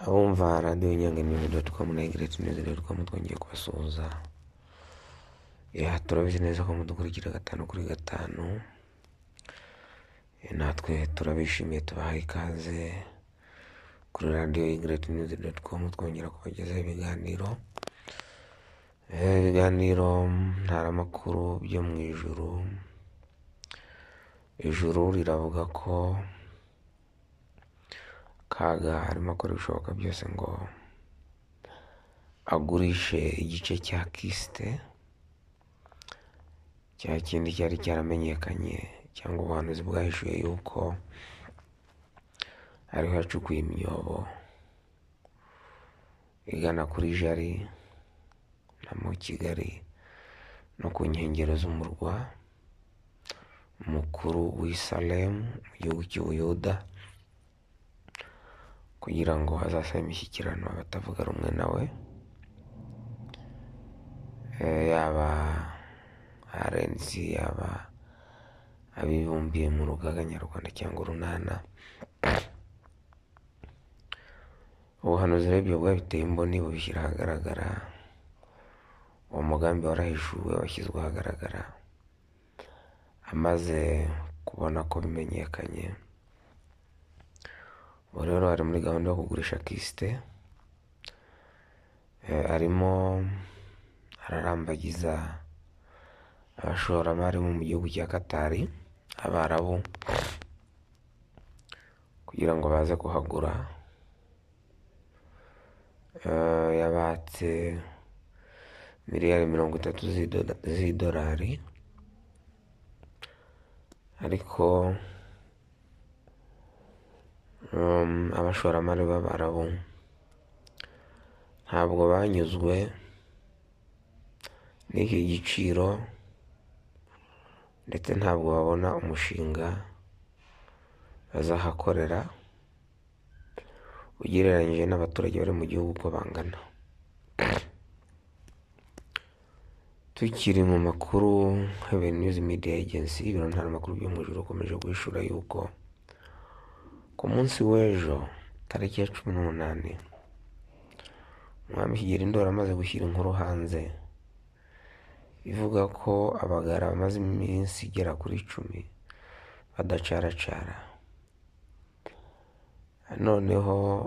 Abumva radiyo nyiranganimihigo doti komu na egireti nizi doti komu twongeye kubasuhuza turabizi neza ko mudukurikira gatanu kuri gatanu Eh, natwe turabishimiye tubahaye ikaze kuri radiyo egireti nizi doti komu twongera kubagezaho ibiganiro Eh, ibiganiro ntaramakuru byo mu ijuru ijuru riravuga ko kaga arimo akora ibishoboka byose ngo agurishe igice cya kisite cya kindi cyari cyaramenyekanye cyangwa ubuhanuzi bwahishuye yuko hariho yacukuye imyobo igana kuri jari na mu kigali no ku nkengero z'umurwa mukuru w'i salemu mu gihugu cy'ubuyuda kugira ngo hazasabe imishyikirano abatavuga rumwe nawe Eh, yaba arensi yaba abibumbiye mu rugaga nyarwanda cyangwa urunana ubuhanuzi rero ibyo bwabiteye imboni bubishyira ahagaragara uwo mugambi warahishuwe washyizwe ahagaragara amaze kubona ko bimenyekanye ubu rero ari muri gahunda yo kugurisha kisite Eh, arimo ararambagiza abashoramari bo mu gihugu cya katari abarabu kugira ngo baze kuhagura Eh, yabatse miliyari mirongo itatu z'ido- z'idolari ariko um, abashoramari b'abarabu ntabwo banyuzwe n'iki giciro ndetse ntabwo babona umushinga bazahakorera ugereranyije n'abaturage bari mu gihugu uko bangana tukiri mu makuru Heaven News Media Agency ibiro ntaramakuru byo mu ijuru ukomeje guhishura yuko ku munsi w'ejo tariki ya cumi n'umunani umwami kigeli ndoro amaze gushyira inkuru hanze ivuga ko abagara bamaze iminsi igera kuri icumi badacaracara noneho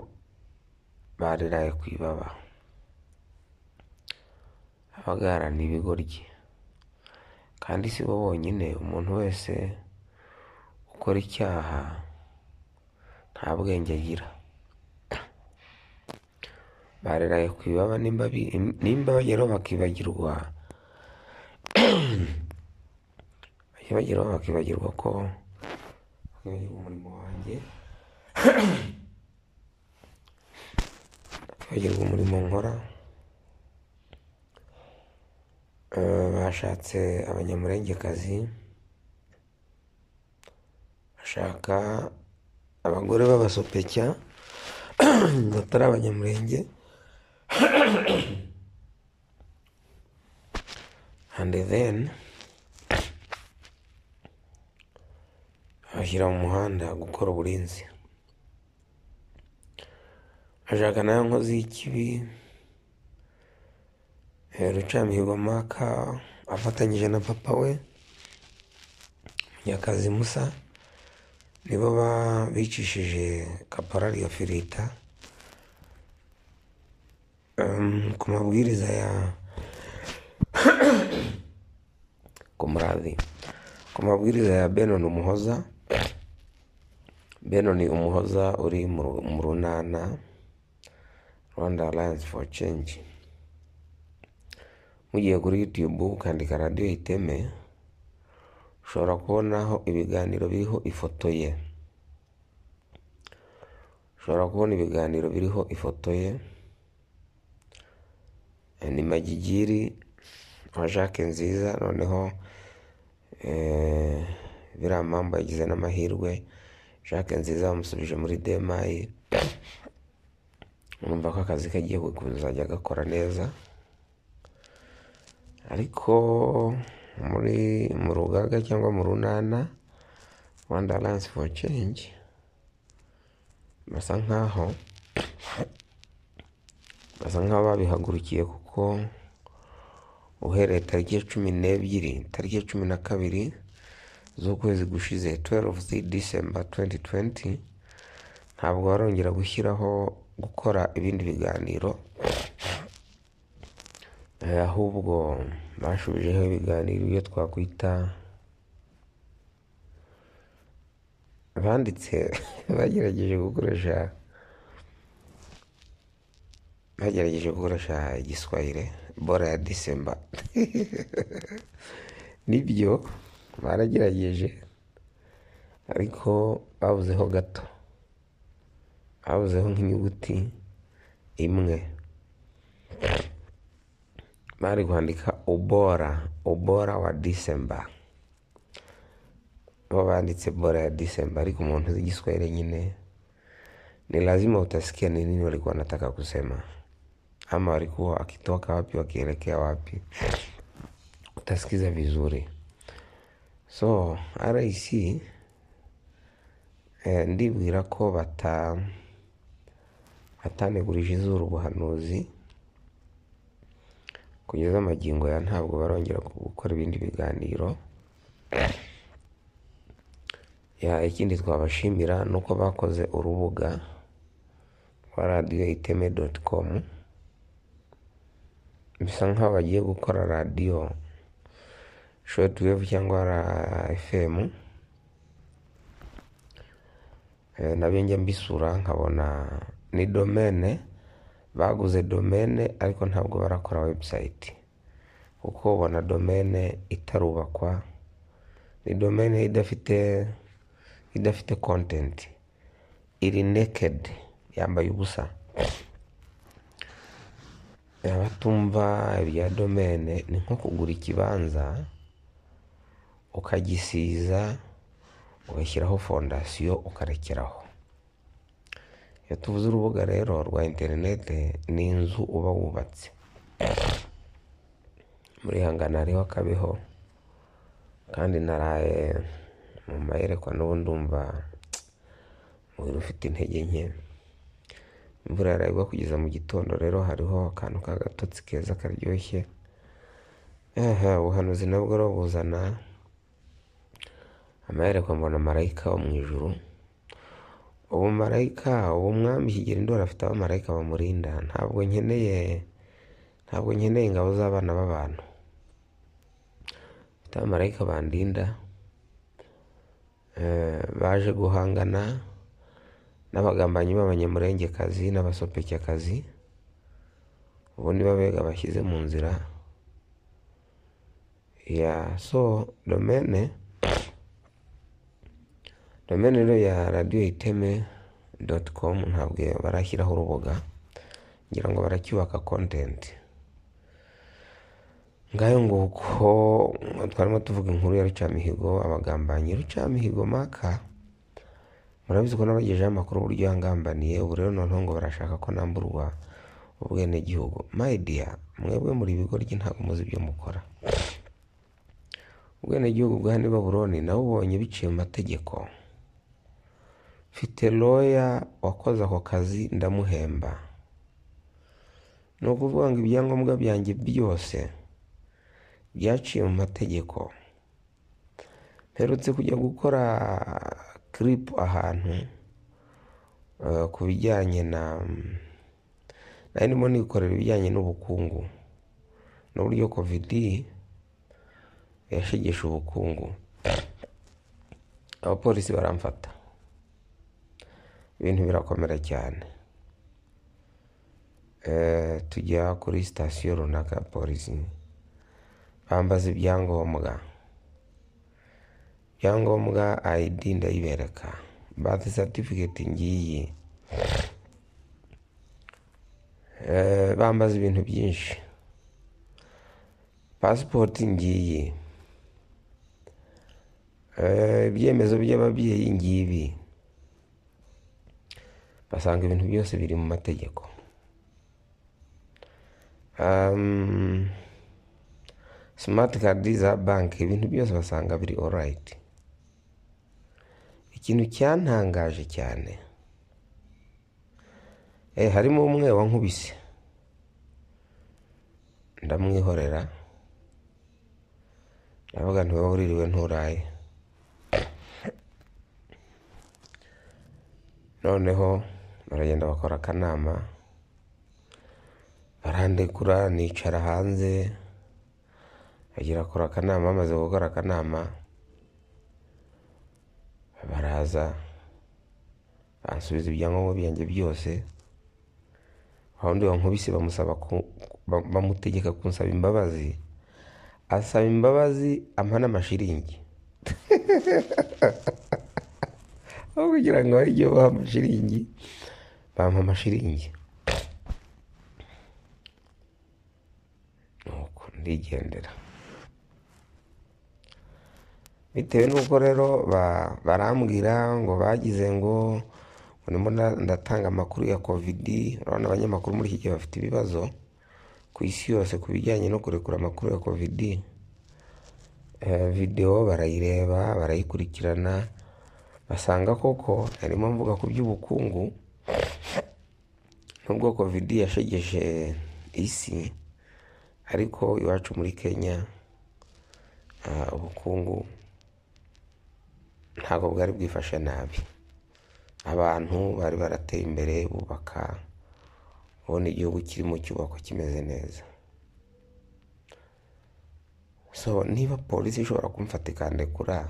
bariraye ku ibaba abagara ni ibigoryi kandi si bo bonyine umuntu wese ukora icyaha nta bwenge agira bareraye ku ibaba nimba bi- nimba bageraho bakibagirwa bajya bageraho bakibagirwa ko bakibagirwa umurimo wanjye bakibagirwa umurimo nkora Eh, bashatse abanyamurengekazi bashaka abagore b'abasopecya batari abanyamurenge and then bashyira mu muhanda gukora uburinzi bashaka nayo nkozi y'ikibi Eh, rucamihigo maka afatanyije na papa we munyakazi musa nibo ba- bicishije kaporari ya firita Em, ku mabwiriza ya ku murazi ku mabwiriza ya benon umuhoza benon umuhoza uri mu ru- mu runana rwanda alliance for change mugiye kuri youtube ukandika radiyo iteme ushobora kubonaho ibiganiro biriho ifoto ye ushobora kubona ibiganiro biriho ifoto ye ni magigiri wa jacques nziza noneho eh, biriya mpamvu yagize n'amahirwe jacques nziza bamusubije muri demayi urumva ko akazi ke agiye kuzajya agakora neza ariko muri mu rugaga cyangwa mu runana rwanda alliance for change basa nkaho basa nk'ababihagurukiye kuko uhereye tariki ya cumi n'ebyiri tariki ya cumi na kabiri z'ukwezi gushize 12 December 2020 ntabwo barongera gushyiraho gukora ibindi biganiro Eh, ahubwo bashubijeho ibiganiro ibyo twakwita banditse bagerageje gukoresha bagerageje gukoresha igiswahire bora ya disemba nibyo baragerageje ariko babuzeho gato babuzeho nk'inyuguti imwe bari kwandika ubora ubora wa disemba bo banditse bora ya disemba ariko umuntu uzi igiswahire nyine ni lazima utasikia ni nini walikuwa wanataka kusema ama walikuwa wakitoka wapi wakielekea wapi utasikiza vizuri so rec eh, ndibwira ko bata batanegurije izuba ubuhanuzi kugeza amagingo ya ntabwo barongera gukora ibindi biganiro ya ikindi twabashimira ni uko bakoze urubuga rwa radiyo iteme doti komu bisa nk'aho bagiye gukora radiyo shortwave cyangwa fm Eh, nabyo njya mbisura nkabona ni domene baguze domene ariko ntabwo barakora website kuko ubona domene itarubakwa ni domene idafite idafite content iri naked yambaye ubusa abatumva ibya domene ni nko kugura ikibanza ukagisiza ugashyiraho fondasiyo ukarekeraho iyo tuvuze urubuga rero rwa interinete ni inzu uba wubatse muri hangana hariho akabeho kandi naraye mu mayerekwa n'ubu ndumva umubiri ufite intege nke imvura yaragwa kugeza mu gitondo rero hariho akantu k'agatotsi keza karyoshye aha ubuhanuzi nabwo rero buzana amayerekwa mbona marayika wo mu ijuru ubu marayika ubu mwami kigera indwara afite abamarayika bamurinda ntabwo nkeneye ntabwo nkeneye ingabo z'abana b'abantu afite abamarayika bandinda Eh, baje guhangana n'abagambanyi b'abanyamurengekazi n'abasopecyakazi ubu ni babega bashyize mu nzira ya so domene domene rero ya radiyo iteme doti komu ntabwo barashyiraho urubuga ngira ngo baracyubaka kontenti ngayo nguko twarimo tuvuga inkuru ya rucamihigo abagambanyi rucamihigo maka murabizi ko nabagejeho amakuru uburyo yangambaniye ubu rero noneho ngo barashaka ko namburwa ubwenegihugu mayidiya mwebwe muri ibigoryi ntabwo muzi ibyo mukora ubwenegihugu bwa hano i baburoni nabubonye biciye mu mategeko mfite loya wakoze ako kazi ndamuhemba ni ukuvuga ngo ibyangombwa byanjye byose byaciye mu mategeko mperutse kujya gukora kiripu ahantu eh, ku bijyanye na nari ndimo nikorera ibijyanye n'ubukungu n'uburyo kovidi yashegesha ubukungu abapolisi baramfata ibintu birakomera cyane Eh, tujya kuri sitasiyo runaka ya polisi bambaza ibyangombwa ibyangombwa ayidi ndayibereka bathi satifiketi ngiyi Eh, bambaza ibintu byinshi pasipoti ngiyi Eh, ibyemezo by'ababyeyi ngibi basanga ibintu byose biri mu mategeko Um, simati kadi za banki ibintu byose basanga biri orayiti ikintu cyantangaje cyane eh harimo umwe wankubise ndamwihorera ndavuga nti wowe uririwe nturaye noneho baragenda bakora akanama barandekura nicara hanze bagera akora akanama bamaze gukora akanama baraza bansubiza ibyangombwa byanjye byose aho undi wankubise bamusaba ku- ba- bamutegeka kunsaba imbabazi asaba imbabazi ampa n'amashiringi aho kugira ngo hari ibyo baha amashiringi bampa amashiringi nuko ndigendera bitewe n'uko rero ba- barambwira ngo bagize ngo ngo ndimo nda- ndatanga amakuru ya kovidi urabona abanyamakuru muri iki gihe bafite ibibazo ku isi yose ku bijyanye no kurekura amakuru ya kovidi Eh, videwo barayireba barayikurikirana basanga koko harimo mvuga ku by'ubukungu nubwo kovidi yashegeshe isi ariko iwacu muri kenya ah, ubukungu ntabwo bwari bwifashe nabi abantu bari barateye imbere bubaka ubona igihugu kirimo cyubakwa kimeze neza so niba polisi ishobora kumfata ikandekura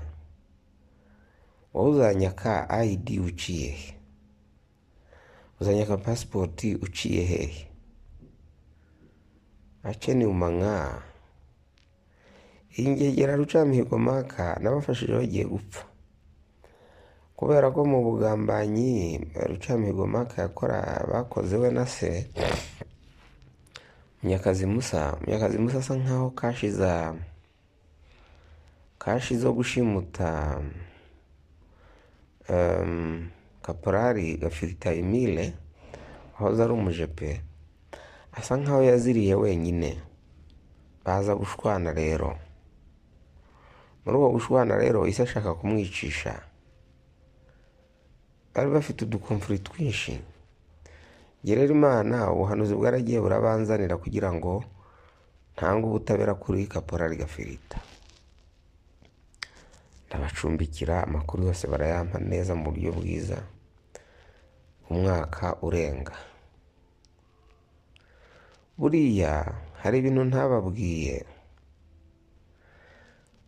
wowe uzanyaka ayidi uciye he uzanyaka pasipoti uciye hehe aceni umanywa iyi ngegera rucamihigo maka nabafashije bagiye gupfa kubera ko mu bugambanyi rucamihigo maka yakora bakoze we na se munyakazi musa munyakazi musa asa nkaho kashi za kashi zo gushimuta em, kaporari gafirita emile wahoze ari umujepe asa nkaho yaziriye wenyine baza gushwana rero muri ubwo gushwana rero isi ashaka kumwicisha bari bafite udukomfuri twinshi njye rero imana ubuhanuzi bwaragiye burabanzanira kugira ngo ntange ubutabera kuri kaporari gafirita ndabacumbikira amakuru yose barayampa neza mu buryo bwiza umwaka urenga buriya hari ibintu ntababwiye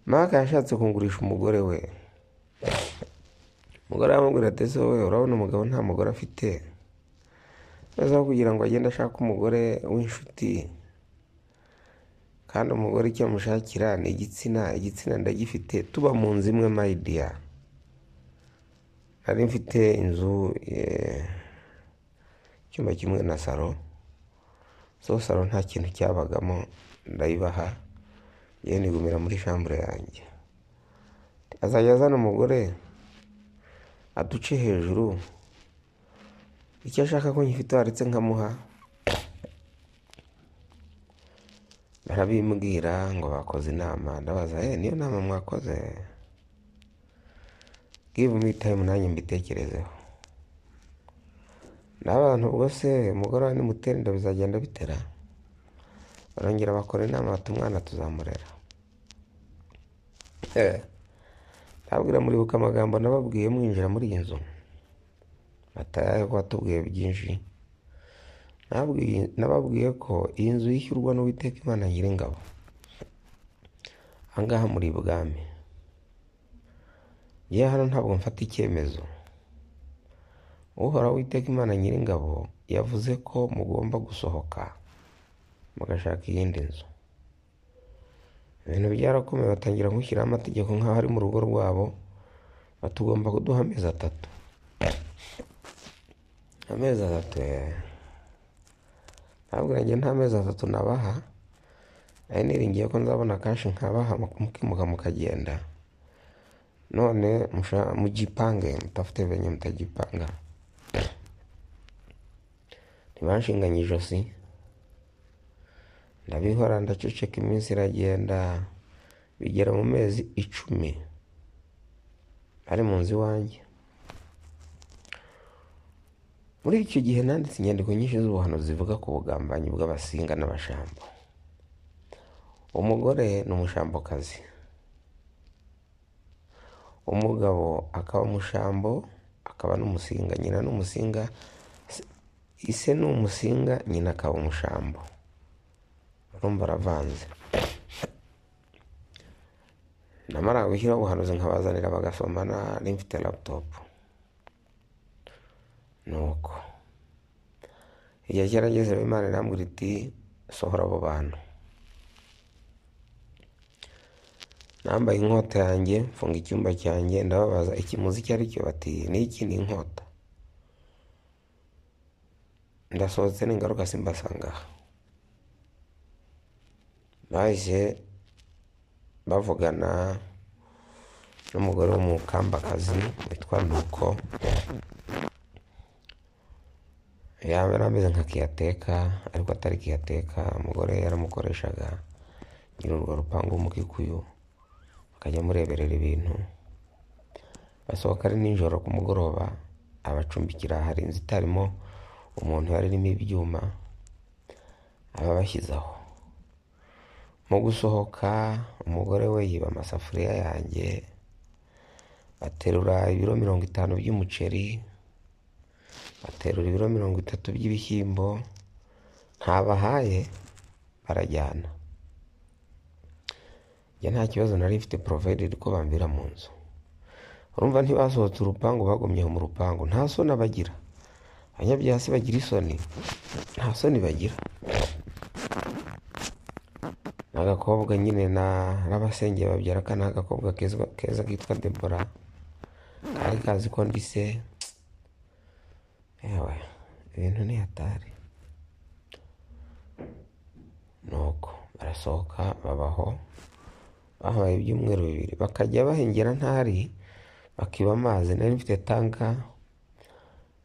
maka yashatse kungurisha umugore we umugore aramubwira ati ese wowe urabona umugabo nta mugore afite maze aho kugira ngo agende ashake umugore w'inshuti kandi umugore icyo amushakira ni igitsina igitsina ndagifite tuba mu nzu imwe mayidiya nari mfite inzu eh, icyumba kimwe na saro so saro nta kintu cyabagamo ndayibaha yewe nigumira muri shambure yanjye azajya azana umugore aduce hejuru icyo ashaka ko nyifite waretse nkamuha barabimbwira ngo bakoze inama ndabaza "Eh, niyo nama mwakoze give me time nanjye mbitekerezeho n'abantu ubwo se umugore wa nimutera inda bizagenda bitera barongera bakora inama bati umwana tuzamurera Eh, ndababwira muribuka amagambo nababwiye mwinjira muri iyi nzu batayaye ko watubwiye byinshi Nababwiye- nababwiye ko iyi nzu yishyurwa n'uwiteka imana nyiringabo ahangaha muri ibwami yewe hano ntabwo mfata icyemezo uhoraho witeka imana nyiringabo yavuze ko mugomba gusohoka mugashaka iyindi nzu ibintu byarakomeye batangira gushyiraho amategeko nk'aho ari mu rugo rwabo batugomba kuduha amezi atatu amezi atatu eh. ntabwo njye nta mezi atatu nabaha nari niringiye ko nzabona kashi nkabaha mukimuka mukagenda none musha- mugipange mutafite venye mutagipanga ntibanshinganye ijosi ndabihora ndaceceka iminsi iragenda bigera mu mezi icumi ari mu nzu iwanjye muri icyo gihe nanditse inyandiko nyinshi z'ubuhanuzi zivuga ku bugambanyi bw'abasinga n'abashambo umugore ni umushambokazi umugabo akaba umushambo akaba n'umusinga nyina n'umusinga ise ni umusinga nyina akaba umushambo urumva aravanze namara gushyiraho ubuhanuzi nkabazanira bagasoma nari mfite laputopu ni uko igihe cyarageze imana irambwira iti sohora abo bantu nambaye inkota yanjye mfunga icyumba cyanjye ndababaza ikimuzi icyo ari cyo bati n'iki ni inkota ndasohotse ningaruka simbasanga aha bahise bavugana n'umugore w'umukambakazi witwa nuko yaba yari ameze nka kiyateka ariko atari kiyateka umugore yaramukoreshaga nyiri urwo rupangu w'umukikuyu akajya amureberera ibintu basohoka ari nijoro ku mugoroba abacumbikira hari inzu itarimo umuntu yari irimo ibyuma ababashyizeho mu gusohoka umugore we yiba amasafuriya yanjye baterura ibiro mirongo itanu by'umuceri baterura ibiro mirongo itatu by'ibishyimbo ntabahaye barajyana njye nta kibazo nari mfite porovederi ko bambera mu nzu urumva ntibasohotse urupangu bagumye mu rupangu nta soni bagira abanyabyasi bagira isoni nta soni bagira agakobwa nyine n'abasengeye babyara aka ni agakobwa keza kitwa debora kari kazi ko ndise yewe ibintu ni hatari nuko barasohoka babaho bahabaye ibyumweru bibiri bakajya bahengera ntari bakiba amazi nari mfite tanka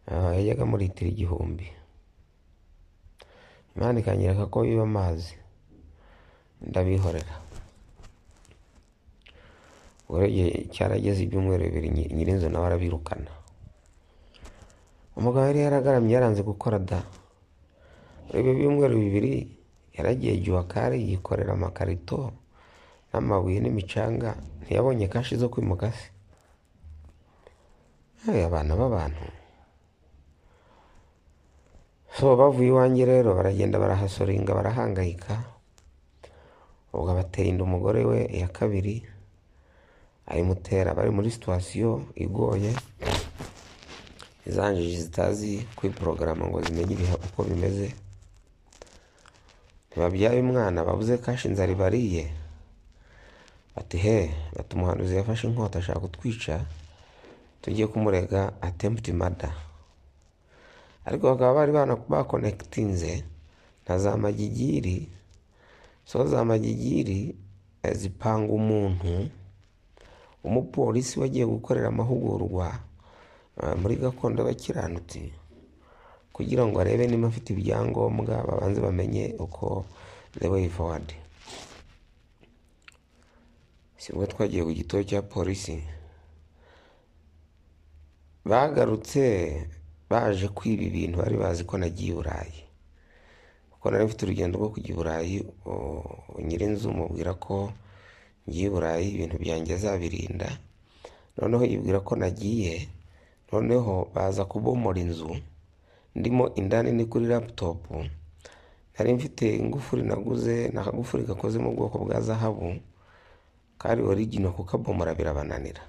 yajyaga muri litiro igihumbi imana ikanyereka ko biba amazi ndabihorera igihe cyarageze ibyumweru bibiri nyirinzu nawe arabirukana umugabo yari yaragaramye yaranze gukora da muri ibyo byumweru bibiri yaragiye juwakari yikorera amakarito n'amabuye n'imicanga ntiyabonye kashi zo kwimuka se abana b'abantu so bavuye iwanjye rero baragenda barahasoringa barahangayika ubwo abateye inda umugore we iya kabiri ayimutera bari muri situwasiyo igoye izanjiji zitazi kwiporogaramu ngo zimenye ibihe uko bimeze ntibabyaye umwana babuze kashi inzara ibariye bati he bati umuhanuzi yafashe inkota ashaka kutwica tujye kumurega atempti mada ariko bakaba bari bakonekitinze na za magigiri so za magigiri zipanga umuntu umupolisi wagiye gukorera amahugurwa muri gakondo y'abakiranutsi kugira ngo arebe niba afite ibyangombwa babanze bamenye uko the way forward si bwo twagiye ku gitoro cya polisi bagarutse baje kwiba ibintu bari bazi ko nagiye i burayi kuko nari mfite urugendo rwo kujya i burayi nyirinzu mubwira ko ngiye i burayi ibintu byanjye azabirinda noneho yibwira ko nagiye noneho baza kubomora inzu ndimo indani ni kuri laputopu nari mfite ingufuri naguze ni akagufuri gakoze mu bwoko bwa zahabu kari origino kukabomora birabananira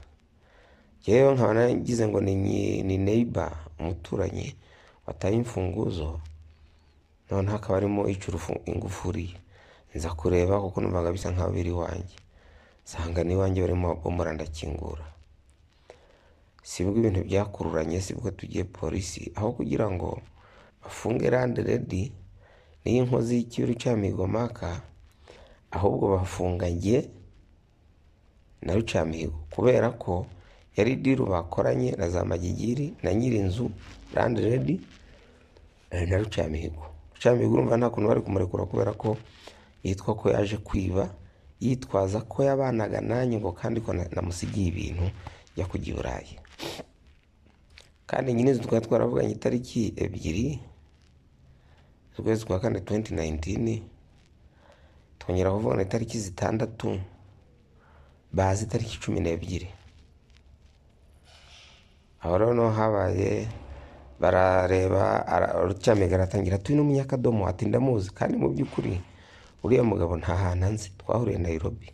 yewe nkaba nagize ngo ni neyiba umuturanyi wataye imfunguzo noneho akaba arimo icura ingufuri nza kureba kuko numvaga bisa nkaho biri iwanjye nsanga n'iwanjye barimo babomora ndakingura sibwo ibintu byakururanye sibwo tugiye polisi aho kugira ngo bafunge rande redi n'iyi nkozi y'ikiru cya migomaka ahubwo bafunga njye na rucamihigo kubera ko yari diru bakoranye na za magigiri na nyirinzu rande redi na rucamihigo rucamihigo urumva nta kuntu bari kumurekura kubera ko yitwa ko yaje kwiba yitwaza ko yabanaga nanjye ngo kandi ko namusigiye ibintu jya kujya i burayi kandi nyine twari twaravuganye itariki ebyiri z'ukwezi kwa kane tuwenti nayintini twongera kuvugana itariki zitandatu bazi itariki cumi n'ebyiri aho rero niho habaye barareba rucyamega aratangira atuye n'umunyakadomo ati ndamuzi kandi mu by'ukuri uriya mugabo nta hantu anzi twahuriye Nairobi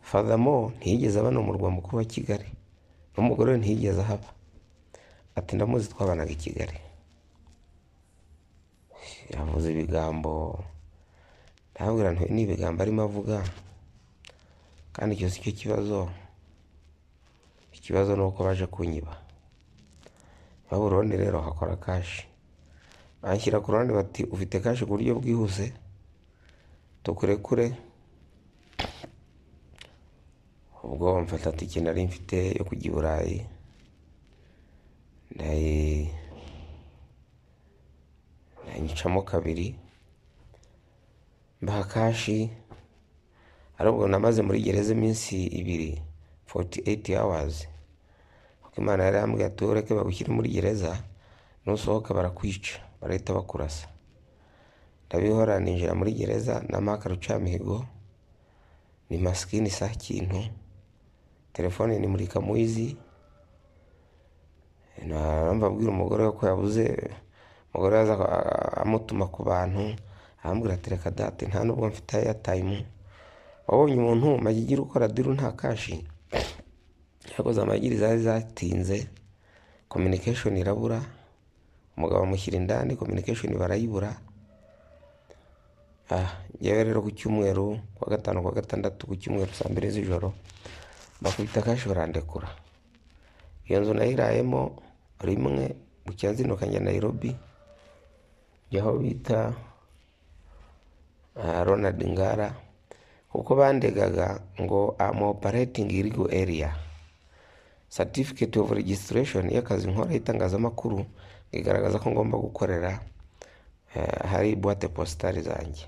fadamo ntiyigeze aba mu murwa mukuru wa kigali n'umugore we ntiyigeze ahaba ati ndamuzi twabanaga i kigali yavuze ibigambo ndababwira ntuye n'ibigambo arimo avuga kandi icyo si cyo kibazo ikibazo ni uko baje kunyiba baburoni rero hakora kashi banshyira ku ruhande bati ufite kashi ku buryo bwihuse tukurekure ubwo mfata tike nari mfite yo kujya i burayi ndayicamo kabiri mbaha kashi ari ubwo namaze muri gereza iminsi ibiri 48 hours kuko imana yari yambwiye ati ureke bagushyire muri gereza nusohoka barakwica barahita bakurasa ndabihora ninjira muri gereza namaka rucamihigo ni masikini sa kintu telefone ni muri kamuyizi naramba abwira umugore we ko yabuze umugore yaza amutuma ku bantu arambwira ati reka date nta nubwo mfite ayatayimu wabonye umuntu magigiri ukora diru nta kashi yakoze amagiri zari zatinze communication irabura umugabo amushyira indani communication barayibura ah yewe rero ku cyumweru kuwa gatanu kuwa gatandatu ku cyumweru saa mbiri z'ijoro bakubita kashi barandekura iyo nzu nayirayemo rimwe bucyanzinduka njya Nairobi aho bita Ronald Ngara kuko bandegaga ngo am operating illegal area certificate of registration y'akazi nkora y'itangazamakuru igaragaza ko ngomba gukorera hari buwate positari zanjye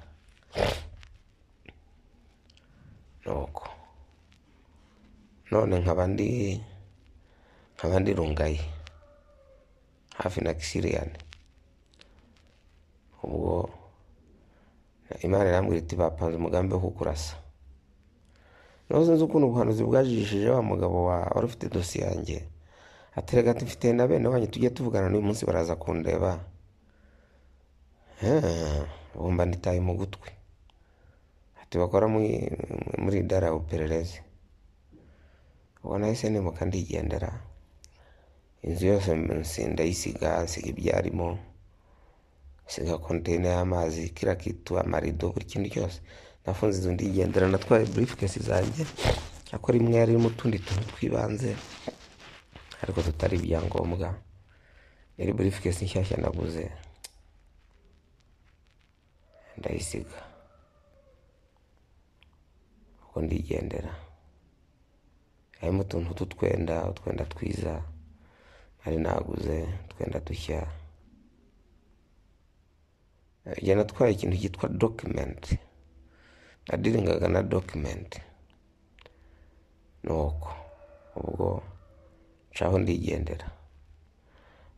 nuko none nkaba ndi nkaba ndi rungaye hafi na kisiriyani ubwo imana irambwira iti bapanze umugambi wo kukurasa nawe sinzi ukuntu ubuhanuzi bwajijishije wa mugabo wa wari ufite dosiye yanjye aterega ati mfite na bene wanyu tujye tuvugana n'uyu munsi baraza kundeba bumva nditaye mu gutwi ati bakora muri dara uperereze ubwo nahise nimuka ndigendera inzu yose ndayisiga nsiga ibyarimo nsiga konteyine y'amazi kira kitu amarido buri kintu cyose nafunze inzu ndigendera natwaye burifukesi zanjye akora imwe yarimo utundi tuntu tw'ibanze ariko tutari ibyangombwa yari burifukesi nshyashya naguze ndayisiga ubwo ndigendera harimo utuntu tw'utwenda utwenda twiza nari naguze utwenda dushya genda atwaye ikintu cyitwa dokimenti nadiringaga na dokimenti nuko ubwo nshaho ndigendera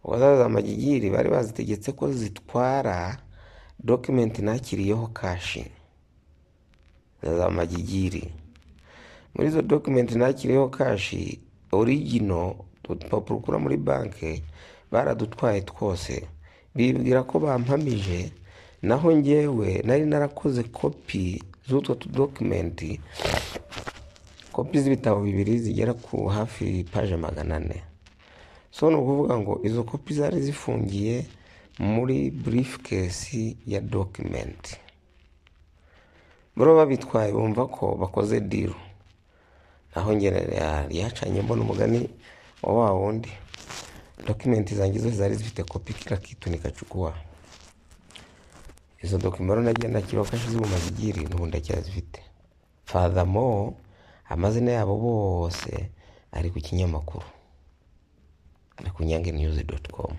ubwo zaza amagigiri bari bazitegetse ko zitwara dokimenti nakiriyeho kashi za magigiri muri izo dokimenti nakiriyeho kashi origino udupapuro ukura muri banki baradutwaye twose bibwira ko bampamije naho ngewe nari narakoze kopi z'utwo tudokimenti kopi z'ibitabo bibiri zigera ku hafi paje magana ane so ni ukuvuga ngo izo kopi zari zifungiye muri burifukesi ya dokimenti buriya babitwaye bumva ko bakoze diru naho ryacanye mbona umugani wa wundi dokimenti zanjye zose zari zifite kopi kira kitu nikacukuwa izo dokimero nagiye nakiriho kashi z'ubuma zigiri n'ubu ndacyazifite fadamo amazina yabo bose ari ku kinyamakuru ari ku nyange niyuzi doti komu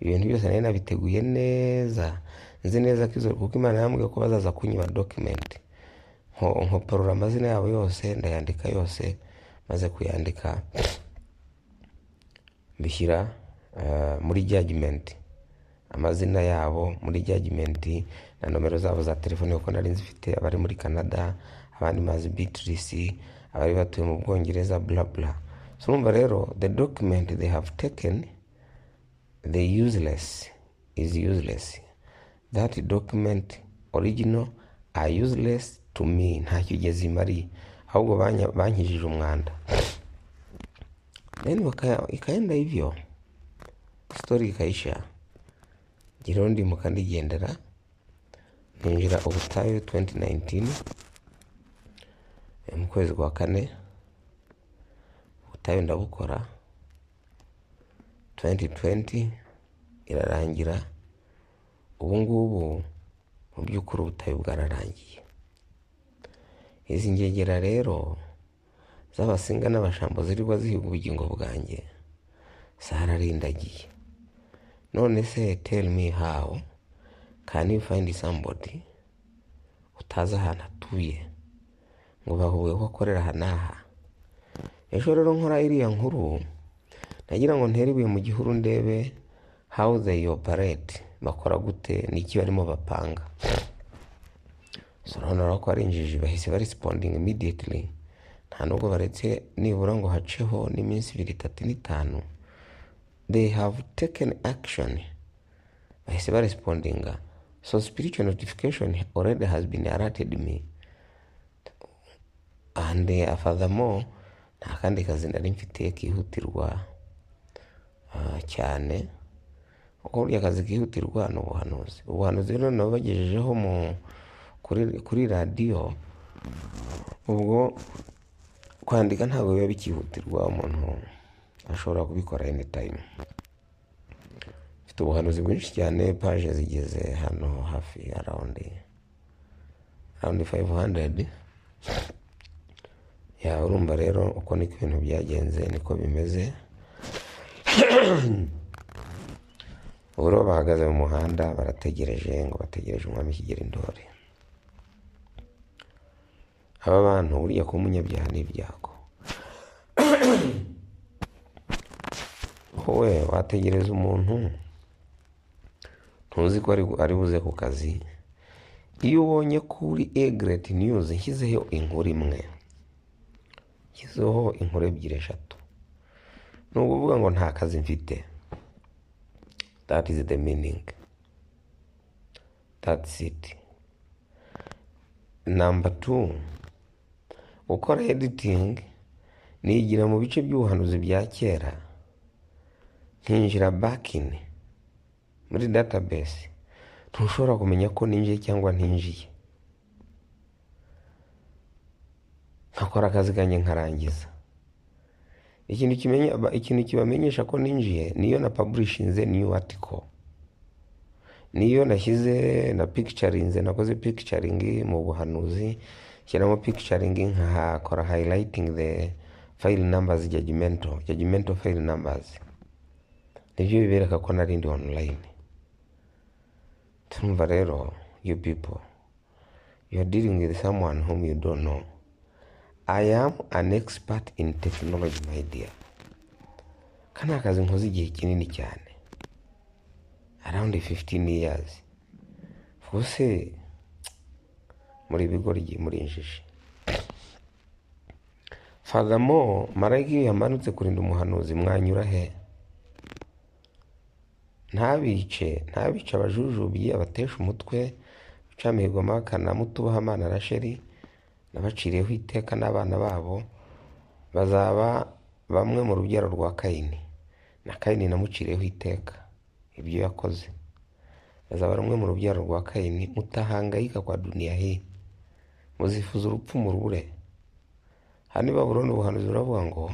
ibintu byose nari nabiteguye neza nzi neza ko izo kuko imana yambwiye ko bazaza kunyiba dokimenti nkoporora amazina yabo yose ndayandika yose maze kuyandika mbishyira muri jajimenti amazina yabo muri jagimenti na nomero zabo za telefoni kuko nari nzifite abari muri canada abandi mazi bitirisi abari batuye mu bwongereza burabura urumva rero the document they have taken the useless is useless that document original are useless to me ntacyo igeze imariye ahubwo banya- bankijije umwanda then bakaya- ikaenda hivyo story ikaisha jiraho ndimuka ndigendera ninjira ubutayu 2019 eh, mu kwezi kwa kane ubutayu ndabukora 2020 irarangira ubu ngubu mu by'ukuri ubutayu bwararangiye izi ngegera rero z'abasinga n'abashambo zirirwa zihiga ubugingo bwanjye zararindagiye none se tell me how can you find somebody utazi ahantu atuye ngo bahuye ko akorera aha n'aha ejo rero nkora iriya nkuru nagira ngo ntere ibuye mu gihuru ndebe how they operate bakora gute n'iki barimo bapanga so urabona ko ari injiji bahise baresponding immediately nta nubwo baretse nibura ngo haceho n'iminsi ibiri itatu n'itanu they have taken action bahise barespondinga so spiritual notification already has been alerted me and uh, furthermore nta kandi kazi nari mfite kihutirwa ah, cyane kuko burya akazi kihutirwa ni ubuhanuzi ubuhanuzi rero nabagejejeho mu kuri, kuri radiyo ubwo kwandika ntabwo biba bikihutirwa umuntu ashobora kubikora any time mfite ubuhanuzi bwinshi cyane paje zigeze hano hafi arawundi arawundi fayive handuredi ya urumva rero uko niko ibintu byagenze niko bimeze ubu rero bahagaze mu muhanda barategereje ngo bategereje umwami kigera indori aba bantu burya kuba umunyabyaha ni ibyago wowe wategereza umuntu ntuzi ko ari ari buze ku kazi iyo ubonye kuri egereti niyuzi nshyizeho inkuru imwe nshyizeho inkuru ebyiri eshatu ni ukuvuga ngo nta kazi mfite that is the meaning that's it number two gukora editing nigira mu bice by'ubuhanuzi bya kera nkinjira bakini muri database ntushobora kumenya ko ninjiye cyangwa ntinjiye nkakora akazi kanjye nkarangiza ikintu kimenya ba- ikintu kibamenyesha ko ninjiye niyo na publishinze new article niyo nashyize na picturinze nakoze picturing mu buhanuzi shyiramo picturing nkahakora highlighting the file numbers judgmental judgmental file numbers nibyo bibereka ko narindi online turumva rero you people you are dealing with someone whom you don't know i am an expert in technology my dear kana akazi nkoze igihe kinini cyane around 15 years ubuse muri bigoryi muri injiji furthermore marayika iyo yamanutse kurinda umuhanuzi mwanyura he ntabice ntabice abajujubyi abatesha umutwe ucamihirwamo bakana mutubaha amana rasheri nabaciriyeho iteka n'abana babo bazaba bamwe mu rubyaro rwa kayini na kayini namuciriyeho iteka ibyo yakoze bazaba rumwe mu rubyaro rwa kayini mutahangayika kwa duniya he muzifuza urupfu murubure hano i babuloni ubuhanuzi buravuga ngo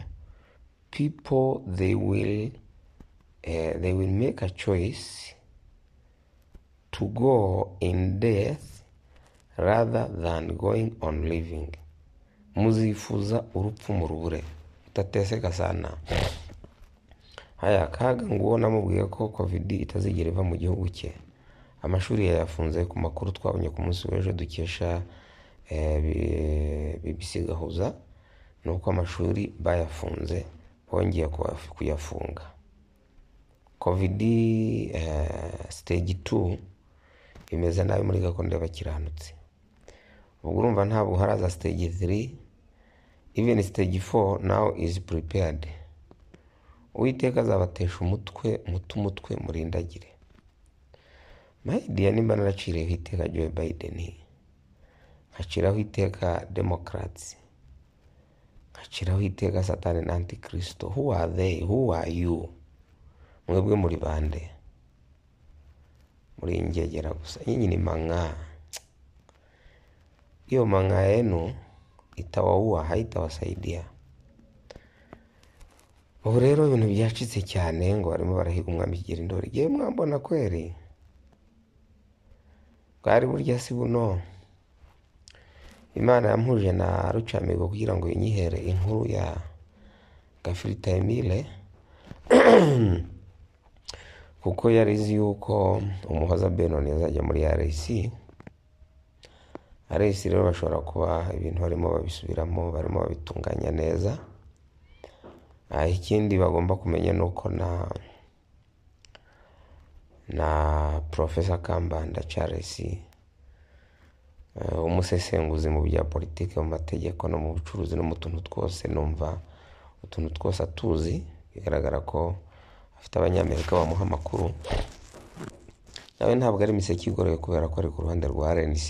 people they will eh, they will make a choice to go in death rather than going on living muzifuza urupfu mu rubure utateseka sana haya kaga nguwo namubwiye ko covid itazigera iva mu gihugu cye amashuri yayafunze ku makuru twabonye ku munsi w'ejo dukesha eh, bi- bbc gahuza ni uko amashuri bayafunze bongeye kuyafunga kovidi siteji tu imeze nabi muri gahunda y'abakiranutsi ubwo urumva ntabwo haraza siteji tiri iveni siteji fo nawu izi puripeyadi uwiteka azabatesha umutwe muto umutwe murindagire mayidiya nimba naraciriyeho iteka joe biden nkaciraho iteka demokarasi nkaciraho iteka satani na antikirisito who are they who are you mwebwe muri bande muri ingegera gusa nyinyi ni manga hiyo manga yenu itawaua haitawasaidia ubu rero ibintu byacitse cyane ngo barimo barahiga umwami kigira indori yewe mwambona kweri bwari burya si buno imana yampuje na rucamigo kugira ngo inyihere inkuru ya gafirita emile kuko yari izi yuko umuhoza benoni azajya muri rc rc rero bashobora kuba ibintu barimo babisubiramo barimo babitunganya neza Ah, ikindi bagomba kumenya ni uko na na profesa kambanda charles eh, umusesenguzi mu bya politiki mu mategeko no mu bucuruzi no mu tuntu twose numva utuntu twose atuzi bigaragara ko afite abanyamerika bamuha amakuru nawe ntabwo ari imiseke igoroye kubera ko ari ku ruhande rwa rnc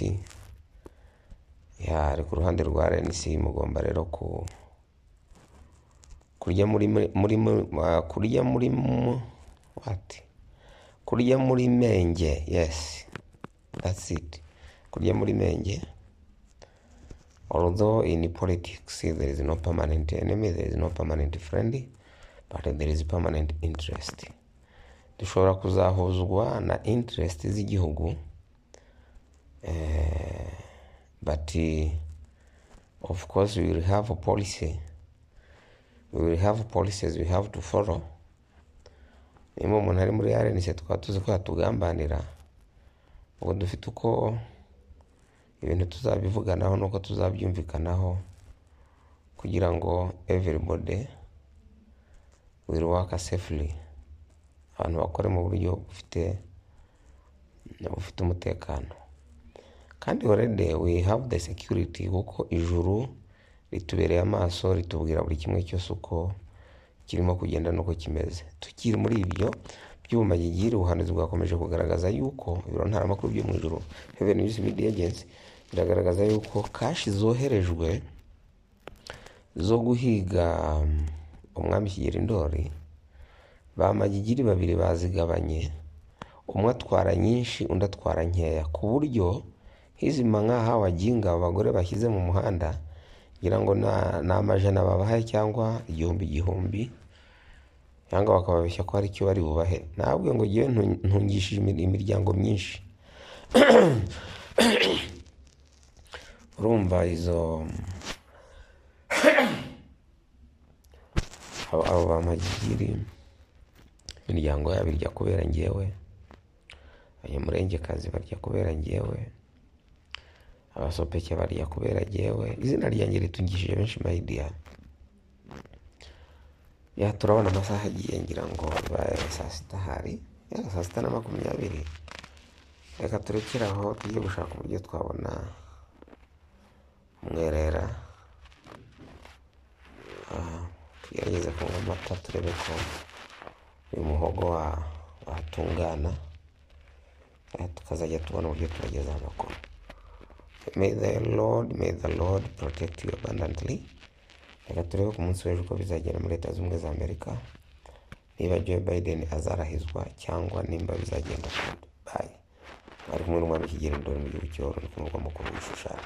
Ya, ari ku ruhande rwa rnc mugomba rero ku kurya muri muri muri- ah, kurya muri mu- what kurya muri menge yes that's it kurya muri menge although in politics there is no permanent enemy there is no permanent friend but there is permanent interest dushobora kuzahuzwa na interest z'igihugu eh, but eh, of course we will have a policy we will have policies we have to follow niba umuntu ari muri rnc twaba tuzi ko yatugambanira ubu dufite uko ibintu tuzabivuganaho n'uko tuzabyumvikanaho kugira ngo everybody will work safely abantu bakore mu buryo bufite bufite umutekano kandi already we have the security kuko ijuru ritubereye amaso ritubwira buri kimwe cyose uko kirimo kugenda n'uko kimeze tukiri muri ibyo by'ubumagigiri ubuhanuzi bwakomeje kugaragaza yuko ibiro ntaramakuru byo mu ijuru heaven news media agency biragaragaza yuko kashi zoherejwe zo guhiga um, umwami kigera indori ba magigiri babiri bazigabanye umwe atwara nyinshi undi atwara nkeya ku buryo hizima nk'aha wajyinga abagore bashyize mu muhanda ngira ngo na- ni amajana babahaye cyangwa igihumbi igihumbi cyangwa bakababeshya ko hari icyo bari bubahe ntabwo ngo ngewe ntu- ntungishije imir- imiryango myinshi urumva izo abo abo ba magigiri imiryango yabo irya kubera ngewe abanyamurengekazi barya kubera ngewe abasopeke barya kubera jyewe izina ryanjye ritungishije benshi mayidiya ya turabona amasaha agiye ngira ngo ibaye saa sita hari ya saa sita na makumyabiri reka turekere aho tujye gushaka uburyo twabona umwerera Ah, tugerageze kunywa amata turebe ko uyu muhogo wa- watungana Ah, tukazajya tubona uburyo tubageza amakuru May the Lord, may the Lord protect you abundantly. Reka turebe ku munsi w'ejo uko bizagenda muri leta zunze ubumwe za Amerika. Niba Joe Biden azarahizwa cyangwa nimba bizagenda kure. Bye. Bari kumwe n'umwami Kigeli Ndoli mu gihugu cy'Iwawa, n'umukuru w'umukuru w'Ishushani.